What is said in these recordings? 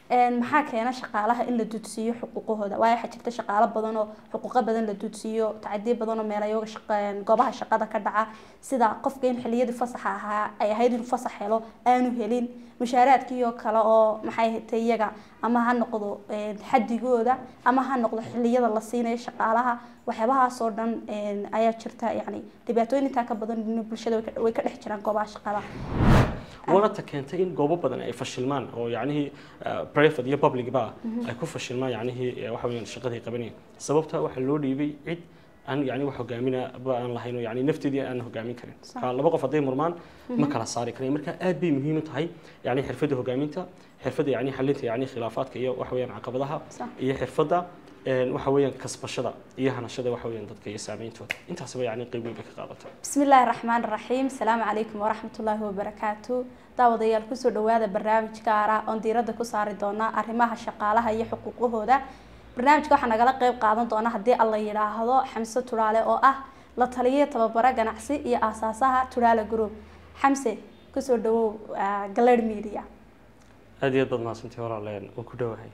maxaa keena shaqaalaha in la dudsiiyo xuquuqahooda waayo waxaa jirta shaqaalo badan oo xuquuqo badan la dudsiiyo tacadiyo badan oo meelayoga goobaha shaqada ka dhaca sida qofka in xiliyadii fasaxa ahaa ay ahayd inuu fasax helo aanu helin mushaaraadkii oo kale oo maxay hatay iyaga ama ha noqdo xadigooda ama ha noqdo xiliyada la siinayo shaqaalaha waxyaabahaasoo dhan ayaa jirta yani dhibaatooyin intaa ka badan bulshada way ka dhex jiraan goobaha shaqada waana ta keentay in goobo badan ay fashilmaan oo yacnihii private iyo public ba ay ku fashilmaan yacnihii waxa weeyaan shaqadii qabanayeen sababta waxaa loo dhiibay cid aan yani wax hogaamina ba aan lahayn oo yani nafteedii aan hogaamin karin ka laba qof hadday murmaan ma kala saari karayn marka aad bay muhiim u tahay yani xirfadda hogaaminta xirfadda yani xalinta yani khilaafaadka iyo waxa weeyaan caqabadaha iyo xirfadda waxa weeyaan kasbashada iyo hanashada waxa weeyaan dadka iyo saameyntooda intaasba yani qayb weyn bay ka qaadata بسم الله الرحمن الرحيم السلام عليكم ورحمة الله وبركاته daawadayaal kusoo dhawaada barnaamij gaar ah oon diiradda ku saari doona arrimaha shaqaalaha iyo xuquuqahooda barnaamijka waxaa nagala qayb qaadan doona haddii alla yidhaahdo xamse turaale oo ah la taliya tababaro ganacsi iyo aasaasaha turaale group xamse kusoo dhawow galad media aad iyo aad baad mahadsantahay walaaleen oo ku dhowahay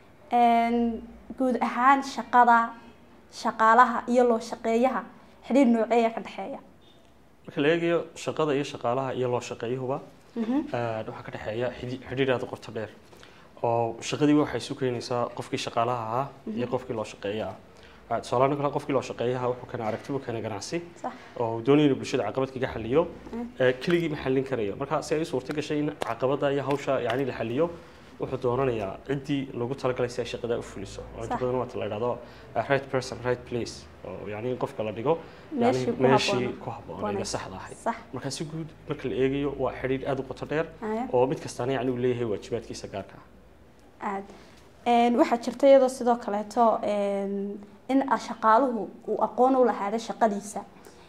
guud ahaan shaqada shaqaalaha iyo loo shaqeeyaha xidhiir nooceeya ka dhexeeya marka la eegayo shaqada iyo shaqaalaha iyo loo shaqeeyuhuba waxaa ka dhexeeya xidhiir aad u qoto dheer oo shaqadiiba waxay isu keenaysaa qofkii shaqaalaha ahaa iyo qofkii loo shaqeeya ah tusaalahaan kale qofkii loo shaqeeyaha wuxuu keena aragti buu keena ganacsi oo doonaya inuu bulshada caqabad kaga xaliyo keligii ma xallin karayo marka si ay u suurto gashay in caqabada iyo hawsha yani la xaliyo wuxuu doonanayaa ciddii lagu talagalay si ay shaqada u fuliso oo inta badan waata la idhahdo right person right place oo yani in qofka la dhigo yani meeshii ku habboon ee saxda ahayd marka si guud marka la eegayo waa xidhiir aad u qoto dheer oo mid kastaana yani uu leeyahay waajibaadkiisa gaarka aad waxaa jirta iyadoo sidoo kaleeto in shaqaaluhu uu aqoon u lahaada shaqadiisa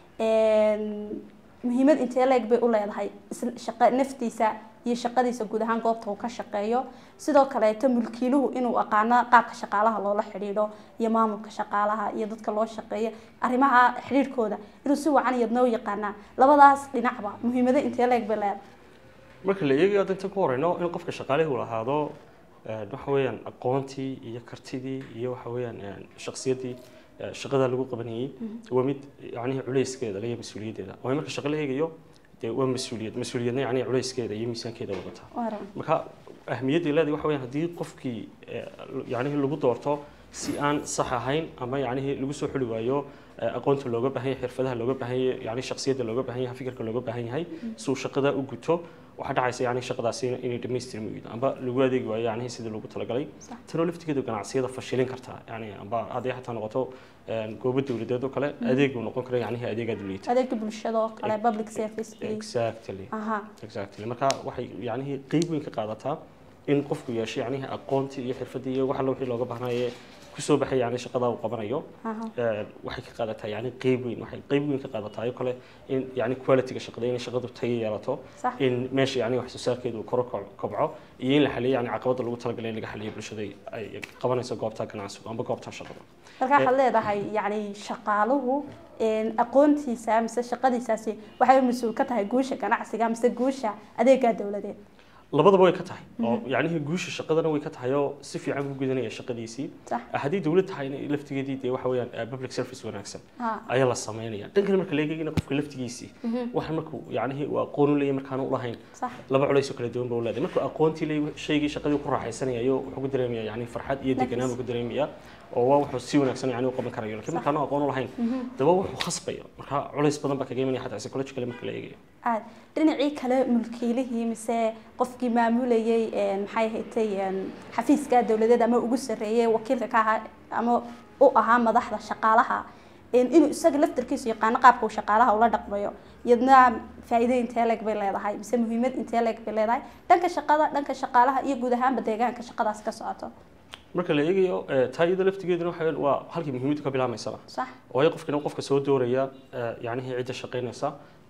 muhiimad intee leeg bay u leedahay shaqa naftiisa iyo shaqadiisa guud ahaan goobta uu ka shaqeeyo sidoo kaleeto mulkiiluhu inuu aqaano qaabka shaqaalaha loola xidhiidho iyo maamulka shaqaalaha iyo dadka loo shaqeeya arrimaha xidhiidhkooda inuu si wacan iyadna u yaqaanaa labadaas dhinacba muhiimado intee leeg bay leedahay marka la eegayo hadda inta ku horeyno in qofka shaqaalihii uu lahaado waxa weeyaan aqoontii iyo kartidii iyo waxa weeyaan shaksiyadii shaqada lagu qabanayay waa mid yacnihi culayskeeda iyo mas-uuliyaddeeda oo marka shaqo la eegayo dee waa mas-uuliyad mas-uuliyadna yacni culayskeeda iyo miisaankeeda wadata marka ahmiyadda leedahay waxa weeyaan haddii qofkii yacnihi lagu doorto si aan sax ahayn ama yacnihi lagu soo xuli waayo aqoonta looga baahan yahay xirfadaha looga baahan yahay yani shaksiyadda looga baahan yahay fikirka looga baahan yahay si uu shaqada u guto waxaa dhacaysa yani shaqadaasi inay dhamaystirmi weydo amba lagu adeegi waayo yani sidii loogu talagalay tanoo laftigeedu ganacsiyada fashilin kartaa yani amba hadday xataa noqoto goobo dowladeed oo kale adeeg uu noqon kara yani adeegaad u liita adeega bulshada oo kale public service exactly exactly marka waxay yani qeyb weyn ka qaadataa in qofku yeesho yani aqoontii iyo xirfadii iyo wax alla wixii looga baahnaye kusoo baxay yani shaqada uu qabanayo waxay ka qaadataa yani qeyb weyn waxay qeyb weyn ka qaadataa iyo kale in yani qualityga shaqada inay shaqadu tayo yeelato in meesha yani wax soo saarkeedu koro kobco iyo in la xaliyo yani caqabada lagu talagalay in laga xaliyo bulshada ay qabanayso goobta ganacsigu amba goobta shaqada marka waxaad leedahay yani shaqaaluhu aqoontiisa mise shaqadiisaasi waxay mas-uul ka tahay guusha ganacsiga mise guusha adeega dowladeed labadaba way ka tahay oo yacnihii guusha shaqadana way ka tahay oo si fiican u gudanaya shaqadiisii haddii dowlad tahayna laftigeedii dee waxa weeyaan public service wanaagsan ayaa la sameynaya dhan kale marka la eegayna qofka laftigiisii waxa markuu yacnihii uu aqoon u leeyahay markaan u lahayn laba culays oo kala duwan baa u leedahay markuu aqoontii leeyahay shaygii shaqadii ku raaxaysanayo wuxuu ku dareemaya yani farxad iyo deganaan buu ku dareemaya oo waa wuxuu si wanaagsan yani u qaban karayo laakiin markaan aqoon u lahayn daba wuxuu khasbayo marka culays badan baa kaga imanaya xataa psychologically marka la eegayo aad dhinacii kale mulkiilihii mise qofkii maamulayay maxay haytay xafiiska dowladeed ama ugu sarreeyay wakiilka ka ahaa ama u ahaa madaxda shaqaalaha inuu isaga laftarkiisu yaqaano qaabka uu shaqaalaha ula dhaqmayo iyadna faa'iido intee leeg bay leedahay mise muhiimad intee leeg bay leedahay dhanka shaqada dhanka shaqaalaha iyo guud ahaanba deegaanka shaqadaas ka socoto marka la eegayo taa iyada laftigeeduna waxa waa halkii muhiimaddu ka bilaamaysaba sax waayo qofkina qofka soo dooraya yacnihii cidda shaqaynaysa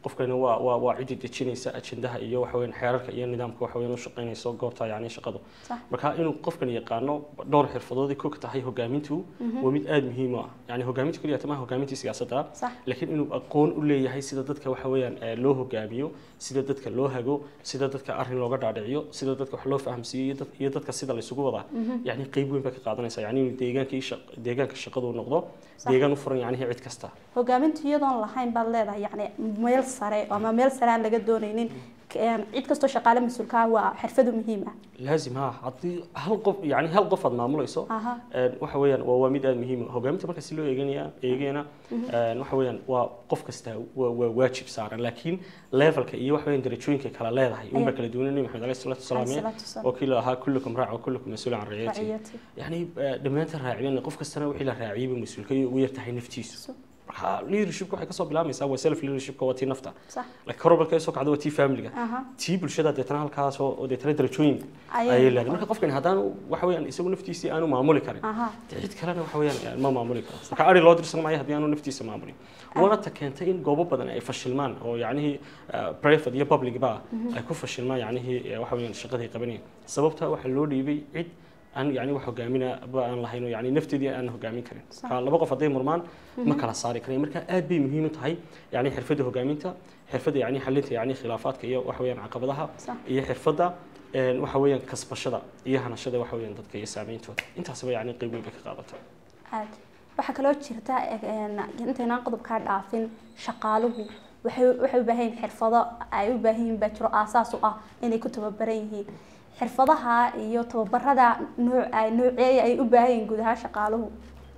qofkani waa waa waa cidii dejinaysa ajendaha iyo waxa weeyaan xeerarka iyo nidaamka waxa weeyaan u shaqaynayso goobta yacni shaqadu sax marka inuu qofkan yaqaano dhowr xirfadood ay ku tahay hogaamintu waa mid aada muhiim u ah yani hogaamintu keliya tamaha hogaamintii siyaasadda sax laakiin inuu aqoon u leeyahay sida dadka waxa weeyaan eh, loo hogaamiyo sida dadka loo hago sida dadka arrin looga dhaadhiciyo sida dadka wax loo fahamsiiyo iyo dad- iyo dadka sida laysugu wadaa yani qeyb weyn bay ka qaadanaysa yani inuu deegaankii shaq- deegaanka shaqadu noqdo Sax. deegaan u furan yacnihi cid kasta hogaamintu iyadoon lahayn baad leedahay yacni meel sare ama meel sare aan laga doonaynin Een, cid kastoo shaqaale mas-uulka ah waa xirfadu muhiim ah laazim ha haddii hal qof yani hal qof aad maamulayso aha een, waxa weeyaan waa waa mid aada muhiim ah hogaaminta marka si loo eeganaya eegayana een, waxa weeyaan waa qof kasta waa waa waajib saaran laakiin levelka iyo waxa weeyaan darajooyinka kala leedahay unba Ayaa. kala duwanay nabi maxamed alayhi salaatu wasalaam Alayhi salaatu wasalaam. oo kii la ahaa kullukum raac wa kullukum mas-uul can raciyati raciyati yani eh, dhammaantan raaciyana qof kastana wixii la raaciyay buu mas-uulka iyo ugu yartahay naftiisu So- marka leadershipka waxay kasoo bilaamaysaa waa self leadershipka waa tii nafta sax laakiin korobalka ay soo kacdo waa tii familiga aha tii bulshada deetana halkaas oo oo deetana darajooyin Ayay ayay leedahay marka qofkani haddaan waxa weeyaan isagu naftiisii aanu maamuli karin aha dee cid kalena waxa weeyaan ma maamuli karo marka ari loo dirsan maayo haddii aanu naftiisa maamulin waana ta keentay in goobo badan ay fashilmaan oo yacnihii eh, private iyo public ba ay ku fashilmaan yacnihii eh, waxa weeyaan shaqadii qabanayeen sababta waxaa loo dhiibay cid aan yani wax hogaamina ba aan lahayn oo yani nafteedii aan hogaamin karin Sax. marka laba qof hadday murmaan ma kala saari karayn marka aad bay muhiim u tahay yani xirfadda hogaaminta xirfadda yani xalinta yani khilaafaadka iyo waxa weeyaan caqabadaha sax iyo xirfadda een, waxa weeyaan kasbashada iyo hanashada waxa weeyaan dadka iyo saameyntooda intaasba yani qeyb weyn bay ka qaadata aad waxaa kaloo jirta een, intaynaan qodobkaa dhaafin shaqaaluhu waxay waxay u baahan yihiin xirfado ay u baahan yihiin baa jiro aasaas u ah inay ku tababaran yihiin xirfadaha iyo tababarada nooc ay nooceeya ay u baahan yihiin guud ahaan shaqaaluhu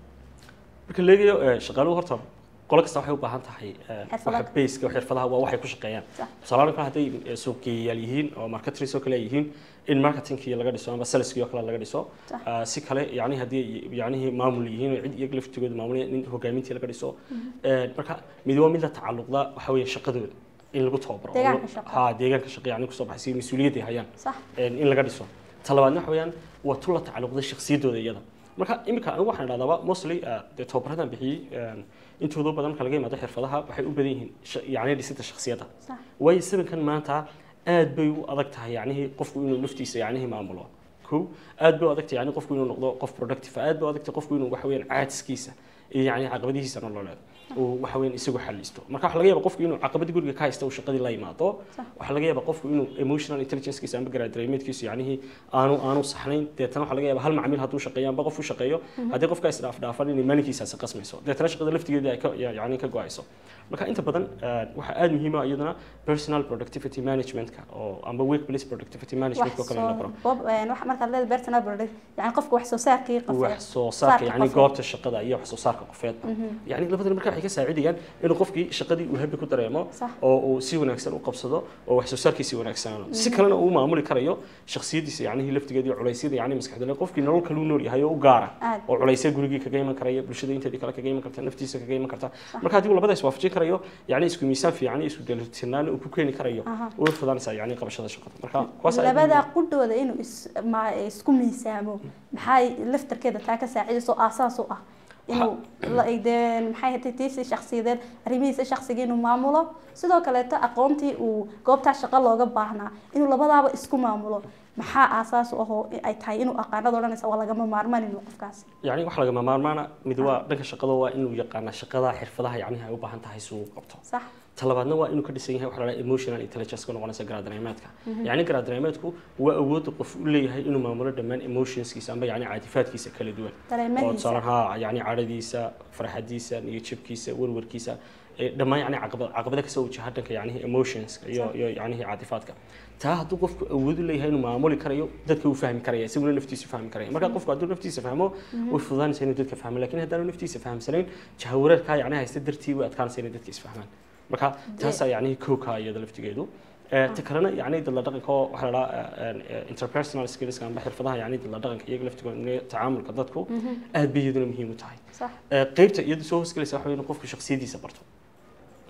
marka la eegayo eh, shaqaaluhu horta qolo kasta waxay u baahan tahay eh, Xirfadaha. waxa baseka xirfadaha waa waxay ku shaqeeyaan Sax. tusaale kale hadday eh, suuqgeeyayaal yihiin oo marketers oo kale ay yihiin in marketingkii laga dhiso ama saleskii oo kale laga dhiso Sax. Ah, si kale yani haddii yacnihii maamul yihiin oo cid iyaga laftigooda maamulaya in hogaamintii laga dhiso Eh, marka mid waa mid la tacalluqda waxa weeye shaqadooda in lagu tababaro Deegaanka shaqo. ha deegaanka shaqo yani kusoo baxay si mas-uuliyadda ay hayaan sax een, in laga dhiso talabaadna waxa weeyaan waa tu la tacalluqda shakhsiyaddooda iyada marka iminka anigu waxaan idhahdaaba mostly eh, dee tababaradan bixiyey een, intooda badan marka laga yimaado xirfadaha waxay u badan yihiin sha- yacni dhisidda shakhsiyadda sax waayo sabankan maanta aad bay u adag tahay yacnihii qofku inuu naftiisa yacnihii maamulo kow aad bay u adag tahay yacni qofku inuu noqdo qof productive aad bay u adag tahay qofku inuu waxa weeyaan caajiskiisa iyo yacni caqabadihiisa nololeed uu waxa weeyaan isagu xalisto marka waxaa laga yaabaa qofku inuu caqabadii guriga ka haysta uu shaqadii la yimaado Sax. waxaa laga yaabaa qofku inuu emotional intelligencekiisa amba garaadareemeedkiisu yacnihii aanu aanu saxnayn deetana waxaa laga yaabaa hal macmiil hadduu shaqeeyo amba qof u shaqeeyo haddii qofka is dhaaf dhaafan inay maalinkiisaasi qasmayso deetana shaqada laftigeeda ay ka yacni ka go-ayso marka inta badan eh, waxaa aada muhiim ah iyaduna personal productivity managementka oo amba workplace productivity managementka oo kale in la baro bob een, wax markaad leedahay personal product yani qofka wax soo saarkii qofka wax soo saarka yani qofeed. goobta shaqada iyo wax soo saarka qofeedba yani labadan marka waxay ka saacidayaan inuu qofkii shaqadii uu habi ku dareemo Sax. oo uu si wanaagsan u qabsado oo wax soo saarkiisi wanaagsanaano si kalena uu maamuli karayo shakhsiyadiisa yacnihii laftigeeda iyo culaysyada yacni maskaxda qofkii nolol kaluu nool yahay oo u gaara Aad. oo culaysya gurigii kaga iman karaya bulshada inteedii kale kaga iman karta naftiisa kaga iman karta marka haddii uu labadaas waafajin karayo yacni isku miisaan fiican iyo isku dheelitirnaan uu ku keeni karayo Aha. way fudanaysaa yacni qabashada shaqada marka kuwaas aad labada qudhooda inuu is- ma- isku miisaamo maxay laftarkeeda taa ka saacidayso aasaas u ah inuu la- dee maxay hatay tiisi shakhsiyadeed arrimihiisa shakhsiga inuu maamulo sidoo kaleeto aqoontii uu goobtaa shaqo looga baahnaa inuu labadaaba isku maamulo maxaa aasaas u ahoo ay tahay inuu aqaanada odhanaysa waa lagama maarmaan inuu qofkaasi يعني wax lagama maarmaana mid waa dhanka shaqada waa inuu yaqaana shaqada xirfadaha yacnihi ay u baahan tahay si uu u qabto sax talabaadna waa inuu ka dhisan yahay waxa la dhaha emotional intelligence ka noqonaysa garaadanimeedka yacni garaadanimeedku waa awoodda qof u leeyahay inuu maamulo dhammaan emotionskiisa amba yacni caatifaadkiisa kala duwan oo dareemadiisa tusaale ha yacni cadhadiisa farxadiisa niyadjabkiisa warwarkiisa ee dhammaan yacni caqabad caqabada kasoo wajaha dhanka yacnihi emotionska iyo iyo yacnihi caatifaadka taa hadduu qofku awood u leeyahay inuu maamuli karayo dadka uu fahmi karaya isaguna naftiisu fahmi karaya marka qofku hadduu naftiisa fahmo way fududaanaysa inuu dadka fahmo laakiin haddaanu naftiisa fahamsanayn jahawareerkaa yacni haysta dartii way adkaanaysa inay dadka isfahmaan marka taasaa yacnihi kowkaa iyada laftigeedu Eh, ta kalena yacni dadla dhaqanka oo waxaa la dhahaa interpersonal skillska amba xirfadaha yacni dadla dhaqanka iyaga laftigooda tacaamulka dadku aad bay iyaduna muhiim u tahay sax Eh, qaybta iyadu soo hoosgelaysa waxa weeye in qofku shakhsiyadiisa barto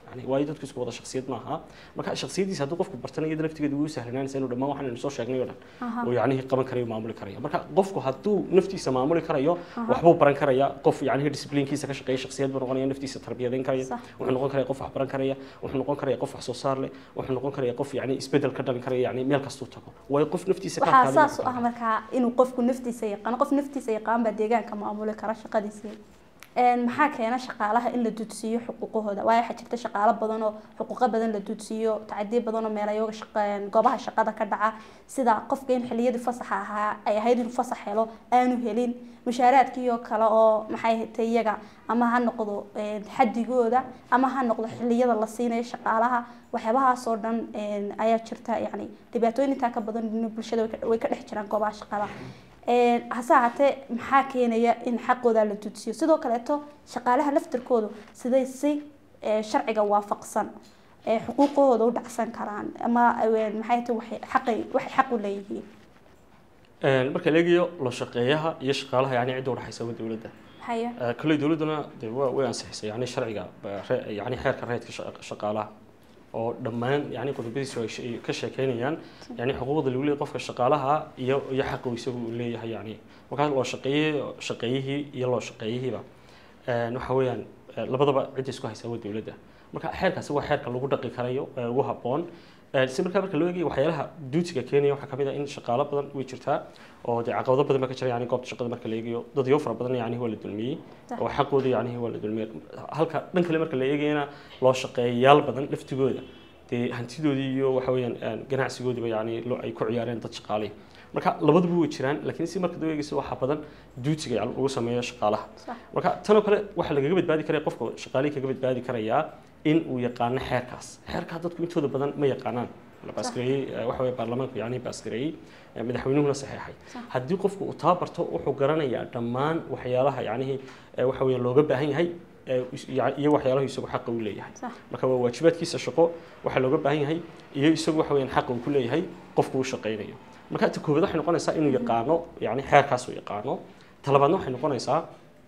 yani waayo dadku isku wada shaksiyad maaha marka shaksiyadiisa hadduu qofku bartana iyada laftigeeda wuu sahlanaanaysa inuu dhammaan waxaan soo sheegnay oo dhan Aha. oo yacnihii qaban karayo maamuli karaya marka qofku hadduu naftiisa maamuli karayo waxbuu baran karaya qof yacnihii discipliinkiisa ka shaqeeya shaksiyad buu noqonaya naftiisa tarbiyadeyn karaya Sax. wuxuu noqon karaya qof wax baran karaya wuxuu noqon karaya qof wax soo saar leh wuxuu noqon karaya qof yacni isbedel ka dhalin karaya yacni meel kastuu tago waayo qof naftiisa ka waxaa adkaada saas u ah markaa inuu qofku naftiisa yaqaano qof naftiisa yaqaan baa deegaanka maamuli kara shaqadiisii Een, maxaa keena shaqaalaha in la dudsiiyo xuquuqahooda waayo waxaa jirta shaqaalo badan oo xuquuqo badan la dudsiiyo tacadiyo badan oo meelayoga shaqeen goobaha shaqada ka dhaca sida qofka in xilliyadii fasaxa ahaa ay ahayd inuu fasax helo aanu helin mushaaraadkiioo kale oo maxay hatay iyaga ama ha noqdo een, xadigooda ama ha noqdo xilliyada la siinayo shaqaalaha waxyaabahaasoo dhan een, ayaa jirta yacni dhibaatooyin intaa ka badan in bulshada way ka- way ka dhex jiraan goobaha shaqada Een, hase ahaatee maxaa keenaya in xaqooda la dudsiyo sidoo kaleeto shaqaalaha laftirkoodu siday si ee, sharciga waafaqsan ee xuquuqahooda u dhacsan karaan ama een, maxay tahay waxay xaqay waxay xaq u leeyihiin Een, marka la eegayo loo shaqeeyaha iyo shaqaalaha yani cidda udhexaysa waa dowladda haya Ee, kolley dowladduna dee waa way ansixisay yani sharciga ba- re- yani xeerka reedka shaqa- shaqaalaha oo dhammaan yani qodobadiisu ay she- ay ka sheekeynayaan yani xuquuqda lagu leeyahay qofka shaqaalaha iyo iyo xaqa uu isagu uu leeyahay yani markaa loo shaqeeyey shaqeeyihii iyo loo shaqeeyihiiba een, waxa weeyaan ee, labadaba cidda isku haysaa waa dowladda marka xeerkaasi waa xeerka lagu dhaqi karayo ee ugu habboon Ee, si markaa marka loo eegayo waxyaalaha duutiga keenaya waxaa kamid ah in shaqaalo badan way jirtaa oo dee caqabado badan baa ka jira yani goobta shaqada marka la eegayo dadyo fara badan yani waa la dulmiyey Sax. oo xaqooda yani waa la dulmiyey halka dhan kale marka la eegayana loo shaqeeyayaal badan laftigooda dee hantidoodii iyo waxa weeyaan een, ganacsigoodiiba yani loo- ay ku ciyaareen dad shaqaaley marka labaduba way jiraan laakiin si marka loo eegayso waxaa badan duutiga yani lagu sameeyo shaqaalaha sax marka tanoo kale waxaa lagaga badbaadi karaya qofka shaqaalihii kaga badbaadi karayaa in uu yaqaano xeerkaas xeerkaa dadku intooda badan ma yaqaanaan la baasgareeyey eh, waxa weye baarlamaanku yani baasgareeyey eh, madaxweynuhuna saxeexay Sax. haddii qofku uu tababarto wuxuu garanayaa dhammaan waxyaalaha yacnihii eh, waxa weeye looga baahan yahay eh, is- ya- iyo waxyaalaha isagu xaqa u leeyahay sax marka waa waajibaadkiisa shaqo waxaa looga baahan yahay iyo isagu waxa weeyaan xaqa uu ku leeyahay qofku uu shaqaynayo marka ta koowaad waxay noqonaysaa inuu yaqaano yani xeerkaas uu yaqaano talabaadna waxay noqonaysaa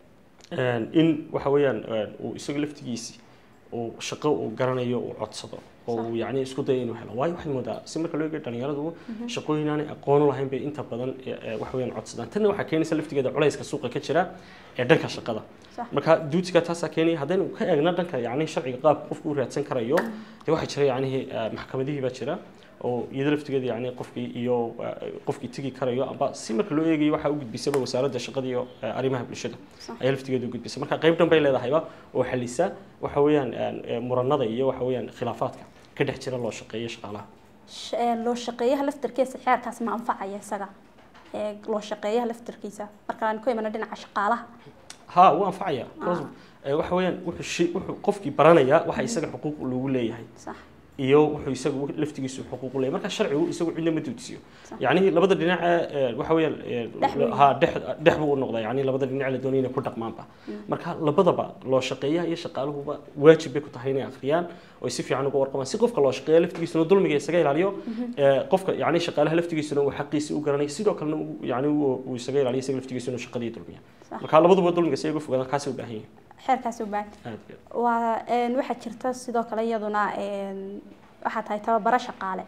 een, in waxa weeyaan een, uu isaga laftigiisi uu shaqo uu garanayo uu codsado oo uu yacni isku dayo inuu helo waayo waxaad moodaa si marka loo eego dhalinyaradu shaqooyin aanay aqoon u lahayn bay inta badan ee, ee, waxa weeyaan codsadaan tanna waxaa keenaysa laftigeeda culayska suuqa ka jira ee dhanka shaqada sax marka duutiga taasaa keenaya haddaynu ka eegna dhanka yacni sharciga qaabka qofku u raadsan karayo dee waxaa jira yacnihii eh, maxkamadihii baa jira oo iyada laftigeeda yacni qofkii iyo eh, qofkii tegi karayo amba si marka loo eegayo waxaa u gudbisaba wasaaradda shaqada iyo eh, arrimaha bulshada Sax. ayaa laftigeeda u gudbisa marka qayb dhan bay leedahayba oo xalisa waxa weeyaan eh, muranada iyo waxa weeyaan khilaafaadka ka dhex jira loo shaqeeyo shaqaalaha Sh- ee, loo shaqeeyaha laftirkiisa xeerkaas ma anfacaya isaga ee loo shaqeeyaha laftirkiisa marka aan ku imana dhinaca shaqaalaha ها wuu anfacaya Because, eh, waxa weeyaan wuxuu shay wuxuu qofkii baranaya waxa isaga xuquuq lagu leeyahay sax iyo wuxuu isagu laftigiisu xuquuq u leeyahay marka sharcigu isagu cidna ma duudsiyo Sax. yacni labada dhinac ee waxa weeyaan ee, Dhex buu ha dhex dhex buu u noqdaa yacni labada dhinac la doonaya inay ku dhaqmaanba marka labadaba loo shaqeeyaha iyo shaqaaluhuba waajib bay ku tahay inay akhriyaan oo ay si fiican uga warqabaan si qofka loo shaqeeya laftigiisuna dulmiga isaga ilaaliyo ee, qofka yacni shaqaalaha laftigiisuna uu xaqiisa u garanayo sidoo kalena uu- yacni uu uu isaga ilaaliyo isaga laftigiisa inuu shaqadii dulmiya Sax. marka labaduba dulmiga si ay uga fogaadaan kaasay u baahan yihiin xeerkaasi u baahan aad iyo aad. waa een, waxaa jirta sidoo kale iyaduna een, waxaa tahay tababaro shaqaale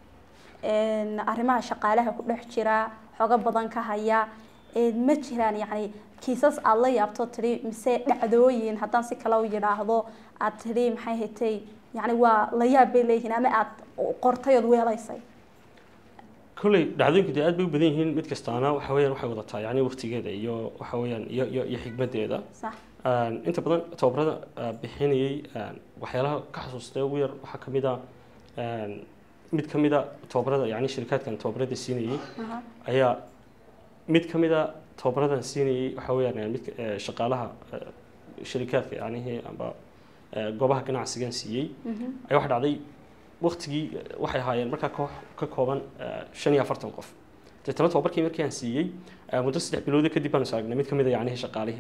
een, arrimaha shaqaalaha ku dhex jira xogo badan ka haya een, ma jiraan yacni kiisas aada la yaabto tidhi mise dhacdooyin haddaan si kale u yidhaahdo aad tidhi maxay hatay yacni waa la yaab bay leeyihiin ama aada qortay ood weelaysay kolley dhacdooyinku dee aad bay u badan yihiin mid kastaana waxa weeyaan waxay wadataa yacni waqtigeeda iyo waxa weeyaan iyo iyo iyo xigmaddeeda sax Een, inta badan tababarada ah, bixinayay een, waxyaalaha ka xasuustay ugu yar waxaa ka mid ah een, mid ka mid a tababarada yacni shirkaadkan tababarada siinayay aha ayaa mid ka mid a tababaradan siinayay waxa weeyaan eh, midka eh, shaqaalaha eh, shirikaadka yacnihii amba eh, goobaha ganacsigan siiyey mhm ayaa waxa dhacday waqtigii eh, waxay ahaayeen markaa koox ka kooban eh, shan iyo afartan qof deetana tababarkii markii aan siiyey eh, muddo saddex bilooda kadib baanu is aragnay mid ka mid a yacnihii shaqaalihii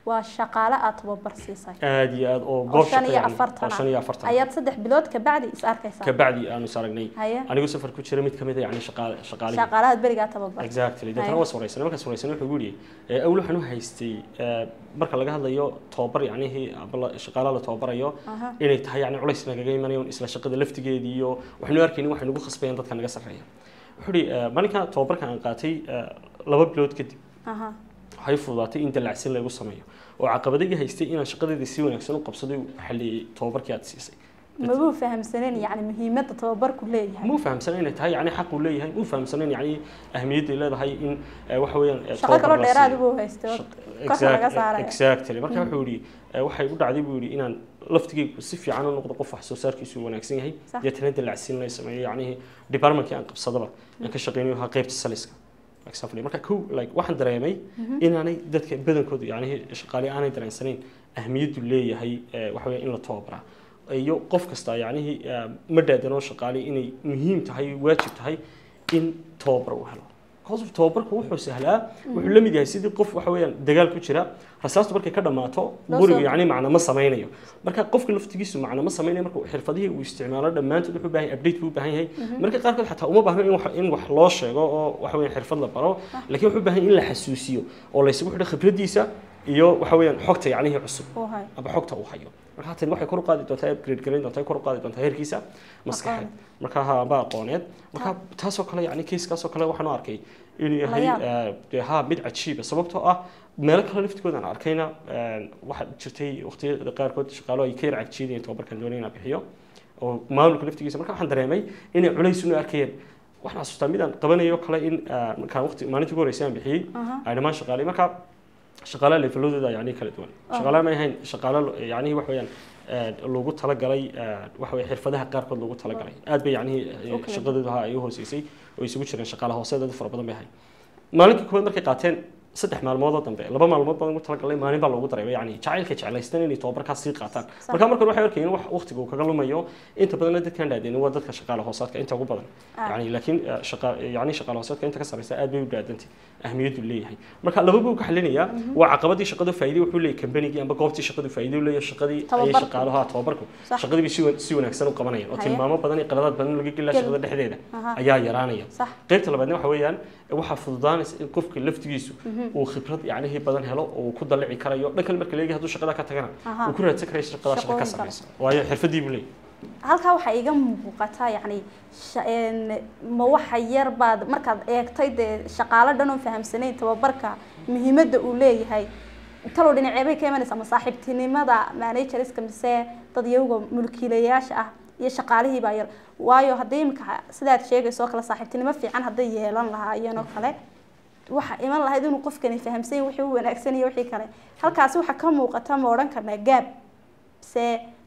waa shaqaale aad tababar siisay aad iyo aad oo oo goob shan shaqo iyo yani, afartan oo shan iyo afartan ayaad saddex bilood kabacdi is arkaysaa kabacdi aanu is aragnay haye anigoo safar ku jira mid kamid a yani shaqaale shaqaalihii shaqaalahaad berigaa tababar exactly deetana Aye. waa wareysanay markaas wareysanay wuxuu yidhi ee awl waxaan u haystay ee, marka laga hadlayo tababar yacnihii aba la- shaqaalaha la tababarayo Aha. inay tahay yani culays nagaga imanayo isla shaqada laftigeedii iyo waxaynu arkaynin waxay nagu khasbayaan dadka naga sarreeya wuxuu yidhi ee, maalinka tababarka aan qaatay ee, laba bilood kadib aha waxay fududaatay in dallacsin lagu sameeyo oo caqabadagii haystay inaan shaqadeedii si wanaagsan u qabsaday u xaliyey tababarkii aad siisay mabuu fahamsaneen yani muhiimadda tababarku leeyahay muu fahamsana inay tahay yani xaq uu leeyahay muu fahamsana yani ahmiyadday leedahay in eh, waxa weeyaan eh, shaqo tababar kaloo la dheeraad siiyo. buu haystay oo Shaq- korka laga exact- saaraya. exactly marka wuxuu yidhi eh, waxay u dhacday buu yidhi inaan laftigeygu si fiican u noqdo qof wax soo saarkiisu wanaagsan yahay Sax. deetana dallacsiin la sameeyo yacnihii departmentkii aan qabsadaba aan ka shaqeynayo ahaa qaybta saliska example marka kow like waxaan dareemay inaanay dadka badankoodu yacnihii shaqaale aanay dareensanayn ahmiyaddu leeyahay eh, waxa weeye in la tababaraa iyo qof kasta yacnihii eh, ma dhaadanoo shaqaale inay muhiim tahay waajib tahay in tababar uu helo because of tababarku wuxuu sahlaa wuxuu la mid yahay sidii qof waxa weeyaan dagaal ku jira rasaastu markay ka dhammaato Loo gurigu soo- yacni macna ma samaynayo marka qofka laftigiisu macna ma samaynayo marka xirfadihii uu isticmaalo dhammaantood wuxuu u baahan yahay update buu u baahan yahay marka qaarkood xataa uma baahno in wax in wax loo sheego oo waxa weeyaan xirfad la baro laakiin wuxuu u baahan yahay in la xasuusiyo oo la isugu xidho khibraddiisa iyo waxa weeyaan xogta yacnihii cusub uu hay aba xogta uu hayo marka tani waxay kor u qaadi doontaa upgrade garayn doontaa kor u qaadi doontaa heerkiisa maskaxeed marka ha aba aqooneed marka taasoo kale yacni kiiskaasoo kale waxaan u arkay inuu yahay yaab. eh, dee ha mid cajiiba sababtoo ah meelo kale laftigooda aan arkayna eh, waxaa jirtay waqtiyada qaarkood shaqaalo ay ka yar cagjiidayeen tababarkan doonay inaan bixiyo oo maamulka laftigiisa marka waxaan dareemay inay culays unu arkayeen waxaan xasuustaa midaan qabanayo kale in eh, markaan waqti maalintii ugu horreysay aan bixiyey aha ay dhammaan shaqaalay marka shaqaalaha leveladooda yani kala duwan shaqaalaha ma ahayn shaqaalo yani wax weeyaan eh, loogu talagalay eh, waxa weye xirfadaha qaarkood loogu talagalay aad bay yani Oo kala shaqadooda ha ay u hooseysay oo isugu jireen shaqaala hoose dad fara badan bay ahayd maalinkii koowaad markay qaateen saddex maalmood oo dambe laba maalmood baan ugu talagalay maalin baa loogu dareemay yani jacaylka jeclaystan inay tababarkaas sii qaataan marka markan waxay arkayeen wax waqtiga uu kaga lumayo inta badanna dadkaan dhaadeen waa dadka shaqaala hoosaadka inta ugu badan Ah. yani laakiin eh, shaqa yani shaqaala hoosaadka inta ka sarreysa aad bay u dhaadantay ahmiyaddu leeyahay marka laba buu ka xalinayaa waa caqabadii shaqadu faa'iido wuxuu leeyahay kambanigii amba goobtii shaqadu faa'iido u leeyahay shaqadii ayay Tababarku. shaqaalaha tababarku Sax. shaqadii bay si wa- si wanaagsan u qabanayaan oo Haye. tilmaamo badan iyo qaladaad badan laga gelaa Gel. shaqada dhexdeeda Aha. ayaa yaraanaya sax qaybta labaadna waxa weeyaan waxaa fududaanaysa in qofka laftigiisu uu khibrad yacnihii badan helo oo uu ku dalici karayo dhan kale marka leegi hadduu shaqada ka tagana Aha. uu ku raadsan karayo shaqada shaqa ka Shaqooyin kale. sarreysa waayo xirfadii buu leeyahay halkaa waxaa iga muuqataa yacni sha- een, ma waxa yar baad markaad eegtay dee shaqaalo dhan oo fahamsanayn tababarka muhiimadda uu leeyahay talow dhinaceebay ka imanaysaa ma saaxiibtinimada managerska mise dad iyaga mulkiilayaasha ah iyo shaqaalihii baa yar waayo haddii imika sidaad sheegayso oo kale saaxiibtinimo fiican hadday yeelan lahaayeen oo kale waxa iman lahayd inuu qofkani fahamsan yahay wixii u wanaagsan iyo wixii kale halkaasi waxaa ka muuqata ma odhan karnaa gaab mise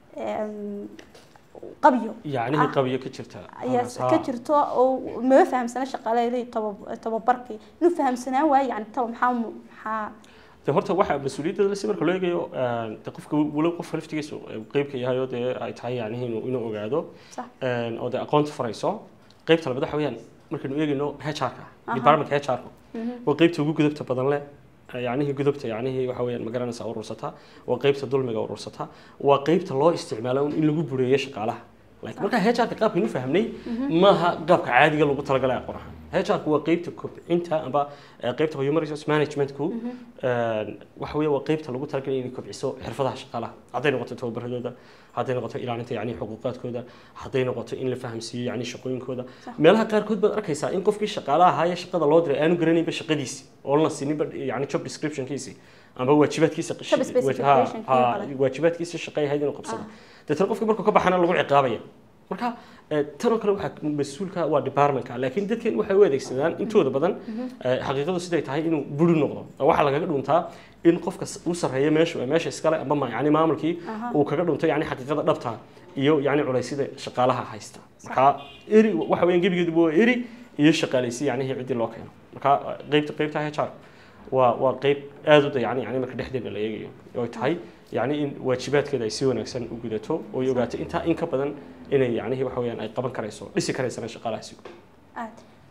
em, qabyo yacnihii Ah. qabiyo ka jirta ayaa Haa. ka jirto oo maba fahamsana shaqaaleyda tababarkii inuu fahamsanaan waayo yani taba maxaa mu- maxaa de horta waxa mas-uuliyadda si marka loo eegayo eh, de qofka walow qofka laftigiisa qeybka yahay oo dee ay tahay yacnihii inuu inuu ogaado sax een, oo dee aqoonta farayso qeybta labaad waxa weeyaan markaynu eegayno HR-ka Aha. departmentka HR-ka Mhm. waa qeybta ugu gudubta badan leh yacnihii gudubta yacnihii waxa weeyaan magaranaysa urursata waa qeybta dulmiga urursata waa qeybta loo isticmaalo in lagu bureeyo shaqaalaha like marka HR-ka qaabkaynu fahamnay maaha qaabka caadiga lagu talagalay aqoon ahaan HR-ku waa qeybta kobcinta amba eh, qeybta human resource managementku een, waxa weeye waa qeybta lagu talagalay inay kobciso xirfadaha shaqaalaha hadday noqoto tababaradooda hadday noqoto ilaalinta yacni xuquuqaadkooda hadday noqoto in la fahamsiiyo yacni shaqooyinkooda meelaha qaarkood baad arkaysaa in qofkii shaqaalaha ahaa ee shaqada loo diray aanu garanaynba shaqadiisi oo la sininba yacni job descriptionkiisi amba waajibaadkiisa Job specification ha- ha- kale. waajibaadkiisa shaqay ahayd inuu qabsado deetana qofkii markuu ka baxana lagu ciqaabaya marka eh, tan oo kale waxaa mas-uulka waa departmentka laakiin dadkan waxay u adeegsadaan intooda badan eh, xaqiiqadu siday tahay inuu buri noqdo oo waxaa lagaga dhuntaa in qofka s- u sarreeya meeshu ee meesha iskale amba ma- yacni maamulkii Aha. uu kaga dhunto yacni xaqiiqada dhabta iyo yacni culeysyada shaqaalaha haysta marka eri waxa weeyaan gebigeeduba waa eri iyo shaqaalaysi yacnihii ciddii loo keeno marka eh, qeybta qeybta HR waa waa qeyb aada u dayacan yani marka dhexdeeda la eegayo oo ay tahay yani in waajibaadkeeda ay si wanaagsan u gudato oo ay ogaato intaa in ka badan inay yacnihii waxa weeyaan ay qaban karayso dhisi karaysana shaqaalahaasi aad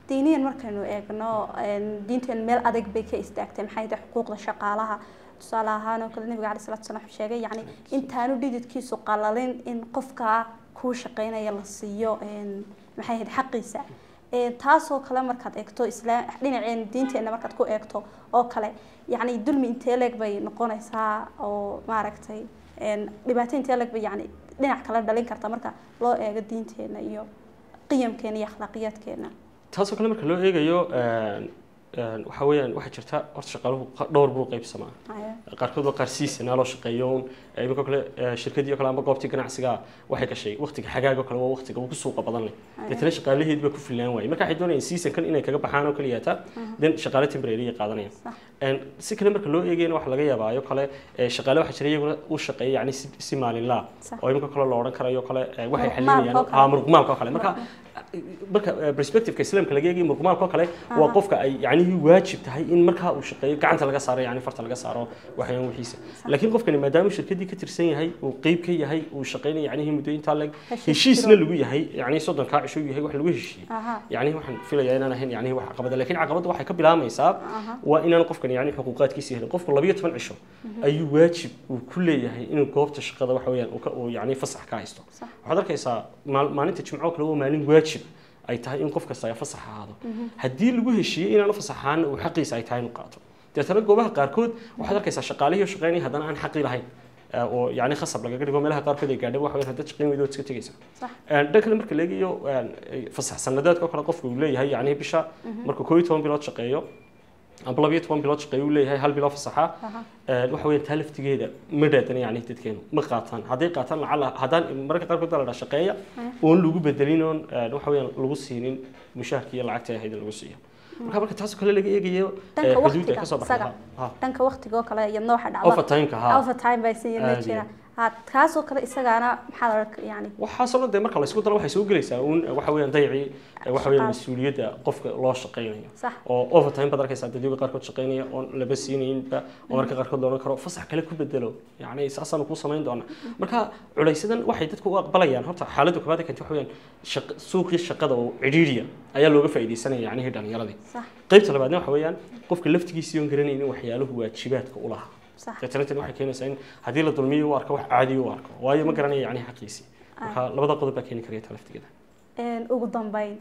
diiniyan markaynu eegno diinteenu meel adag bay ka istaagtay maxay tahay xuquuqda shaqaalaha tusaale ahaan oo kale nabiga calai salatu salam wuxuu sheegay yacni intaanu dhididkiisu qalalin in qofka kuu shaqeynaya la siiyo maxay ahayd xaqiisa taasoo kale markaad eegto isla dhinaceen diinteena markaad ku eegto oo kale yacni dulmi intee leeg bay noqonaysaa oo maaragtay dhibaato intee leeg bay yacni dhinac kale dhalin karta marka loo eego diinteena iyo qiyamkeena iyo akhlaaqiyaadkeena taasoo kale marka loo eegayo waxa weeyaan waxaa jirta horta shaqaaluhu dhowr buu qaybsamaa qaarkood waa qaar siisanaa loo shaqeeyo un iminka kale shirkadii oo kale ama goobtii ganacsiga waxay gashay waqtiga xagaaga oo kale waa waqtiga ugu suuqa badan leh deetana shaqaalaheed baa ku filaan waayay marka waxay doonayaan seasonkan inay kaga baxaan oo kaliyaata den shaqaale temporary ay qaadanayaan si kale marka loo eegayna waxa laga yaabaayo kale shaqaale waxaa jira iyaguna u shaqeeya yani si maalinlaa oo iminka kale lo odhan karayo kale waxay xalinayaan muruqmaalka oo kale marka marka perspectiveka islaamka laga eegay muruqmaalka oo kale waa qofka ay yacnihii waajib tahay in markaa uu shaqeeyo gacanta laga saaro yani farta laga saaro waxyaan wixiisa laakiin qofkani maadaama shirkadii ka tirsan yahay uu qeyb ka yahay uu shaqeynayo yacnihii muddo intaa leg heshiisna lagu yahay yani soddonkaa cisho yahay wax lagu heshiiyey yacnihi waxaan filayaa inaan ahayn yacnihi wax caqabada laakiin caqabadda waxay ka bilaamaysaa waa inaan qofkani yani xuquuqaadkiisa helin qofku labayo toban cisho ayuu waajib uu ku leeyahay inuu goobta shaqada waxa weeyaan uu yani fasax ka haysto waxaad arkaysaa maalinta jimco kale waa maalin waajib ay tahay in qof kasta ay fasax ahaado haddii lagu heshiiyey inaan fasaxaana uu xaqiisa ay tahay inuu qaato deetana goobaha qaarkood waxaad arkaysaa shaqaalihii shaqeynaya haddana aan xaqi lahayn oo yani khasab lagaga dhigo meelaha qaarkood ay gaadhay waxa weyn haddaad shaqeyn weydo iska tegaysa dhan kale marka leegayo fasax sanadeedka oo kale qofku uu leeyahay yani bisha markuu koo iyo toban bilood shaqeeyo amba labiyo toban bilood shaqeeyo uu leeyahay hal bilo fasaxa waxa weeyaan taa laftigeeda ma dhaadana yani dadkeenu ma qaataan hadday qaataan lacala haddaan mararka qaarkood baa la dhaa shaqeeya oon lagu bedelin oon waxa weeyaan lagu siinin mushaharkii iyo lacagta ahayd in lagu siiyo marka marka taasoo kale laga eegayo xuduudda ka soo baxda dhanka waqtiga oo kale iyadna waxa dhacda overtime-ka ha overtime baa siyana jira kaasoo kale isagaana maxaa la yani waxaasoo dhan dee marka la isku daro waxay soo gelaysaa uun waxa weeyaan dayacii waxa weeyaan mas-uuliyadda qofka loo shaqeynayo oo overtime baad arkaysaa dadyoga qaarkood shaqeynaya oon laba siinayinba oo marka qaarkood loolan karo fasax kale ku bedelo yacni saasaanu kuu samayn doona marka culaysadan waxay dadku u aqbalayaan horta xaaladda koobaad ee keenta waxa weeyaan suuqii shaqada oo cidhiidhiya ayaa looga faa'iidaysanaya yacnihii dhallinyaradii qaybta labaadna waxa weeyaan qofka laftigiisii oon garanaynin waxyaaluhu waajibaadka u lahaa deetanatan waxay keenaysaa in haddii la dulmiyo u arko wax caadi u arko waayo ma garanaya yani xaqiisii marka labada qodob baa keeni karaya ta laftigeeda ugu dambeyn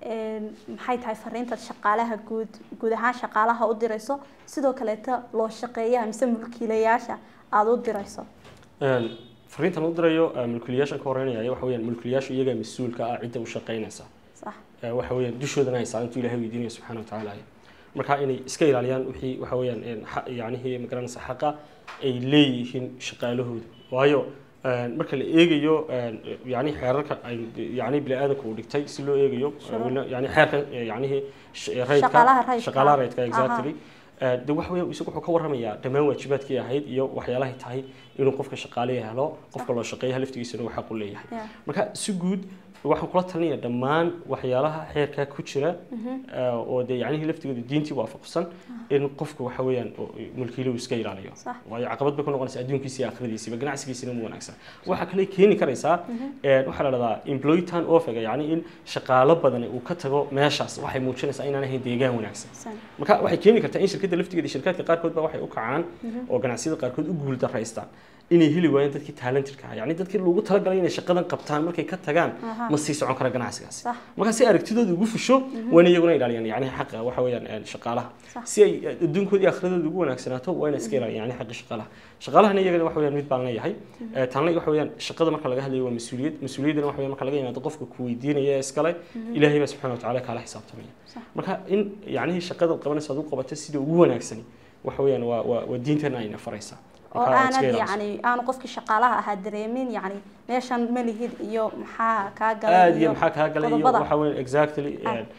maxay tahay fariintaad shaqaalaha guud guud ahaan shaqaalaha u dirayso sidoo kaleeta loo shaqeeyaha mise mulkiilayaasha aada u dirayso fariintan u dirayo mulkiilayaashan ka horeynaya waxa weeyaan mulkiilayaashu iyagaa mas-uulka ah cidda u shaqeynaysa waxa weeyaan dushoodana haysaa intuu ilahay weydiinaya subxaana watacaala marka inay iska ilaaliyaan wixii waxa weeyaan yacnihii magaranaysa xaqa ay leeyihiin shaqaalahooda waayo marka la eegayo yani xeerarka ay yani bini aadamka uu dhigtay si loo eegayo yani xeerkan yanihii raydka shaqaalaha raydka exactly de waxa weya isagu wuxuu ka warramayaa dhammaan waajibaadkii ahayd iyo waxyaalahay tahay inuu qofka shaqaaleya helo qofka loo shaqeeya laftigiisana uu xaq u leeyahay marka si guud waxaan kula talinaya dhammaan waxyaalaha xeerkaa ku jira oo dee yacnihii laftigooda diintii waafaqsan in qofku waxa weeyaan mulkiiluhu iska ilaaliyo waayo caqabad bay ku noqonaysaa adduunkiisa iyo aakhiradiisiba ganacsigiisina mu wanaagsan waxaa kale keeni karaysaa waxaa la dhahdaa employee turn offga yacni in shaqaalo badan uu ka tago meeshaas waxay muujinaysaa inaan ahayn deegaan wanaagsan marka waxay keeni kartaa in shirkadda laftigeeda shirkaadka qaarkood ba waxay u kacaan oo ganacsiyada qaarkood u guul daraystaan inay heli waayeen dadkii talented ah yani dadkii loogu talagalay inay shaqadan qabtaan markay ka tagaan ma sii socon kara ganacsigaasi marka si aragtidooda ugu fusho waana iyaguna ilaaliyaan yani xaqa waxa weeyaan shaqaalaha si ay adduunkooda iyo akhradooda ugu wanaagsanaato waa inay iska ilaaliyaan yani xaqi shaqaalaha shaqaalahana iyagana waxa weeyaan mid baan leeyahay taanle waxa weeyaan shaqada marka laga hadlayo waa mas-uuliyad mas-uuliyaddana waxa weeyaan marka laga yimaado qofka ku weydiinaya iskale ilaahay baa subxaana watacaala kaala xisaabtamaya marka in yacnihii shaqada qabanaysa aad u qabato sida ugu wanaagsani waxa weeyaan waa waa diintana ayna faraysaa oo aanad yani aanu qofkii shaqaalaha ahaa dareemin yani meeshan ma lihid iyo maxaa kaa galay aad iyo maxaa kaa galay iyo waxa weyn exactly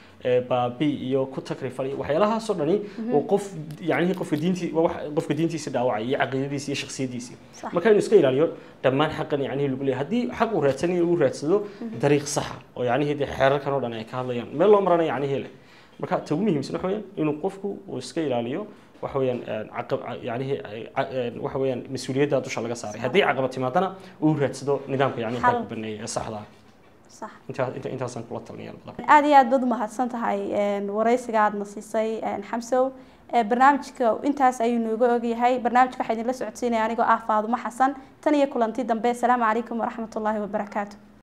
baabi iyo ku takrifal iyo waxyaalahaasoo dhani oo qof yacnihii qofka diintii qofka diintiisa dhaawacay iyo caqiidadiisa iyo shaksiyadiisii marka inuu iska ilaaliyo dhammaan xaqan yacnihii lagu leeyahay haddii xaq uu raadsanayo uu raadsado dariiq saxa oo yacnihii dee xeerarkan oo dhan ay ka hadlayaan meel loo marana yacnihii leh marka ta ugu muhiimsan waxa weeyaan inuu qofku uu iska ilaaliyo waxa weeyaan caqab yacnihii waxa weeyaan mas-uuliyadda dusha laga saaray haddii caqabad timaadana uu raadsado nidaamka yacni xalku baneeyay ee saxda ah sax intaa inta intaasaan kula talinaya labada aada iyo aad baad umahadsan tahay waraysiga aadna siisay xamsow barnaamijka intaas ayuu nooga ogyahay barnaamijka waxaa idinla socodsiinaya anigoo ah faadumo xasan tan iyo kulanti dambe asalaamu calaykum waraxmatullaahi wabarakaatu